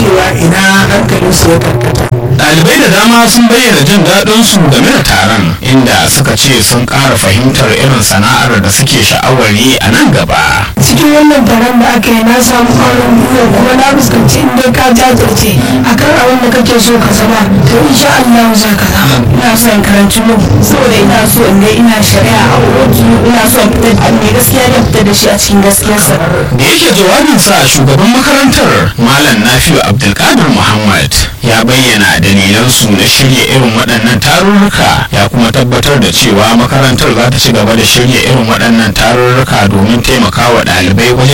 cewa ina hankalinsu ya karkata Ɗalibai da dama sun bayyana jin daɗin su game da taron inda suka ce sun ƙara fahimtar irin sana'ar da suke sha'awar yi a nan gaba. cikin wannan taron da aka yi na samu ƙwarin gwiwa kuma na fuskanci inda ka jajirce akan abin da kake so ka zama to insha Allah za ka zama ina so in karanci mu saboda ina so in ga ina shari'a a kotu ina so in fitar da mai gaskiya da fitar da shi a cikin gaskiyarsa Da yake jawabinsa shugaban makarantar Malam Nafiu Abdulkadir Muhammad ya bayyana dalilansu na shirya irin waɗannan tarurruka ya kuma tabbatar da cewa makarantar za ta ci gaba da shirya irin waɗannan tarurruka domin taimakawa ɗalibai wajen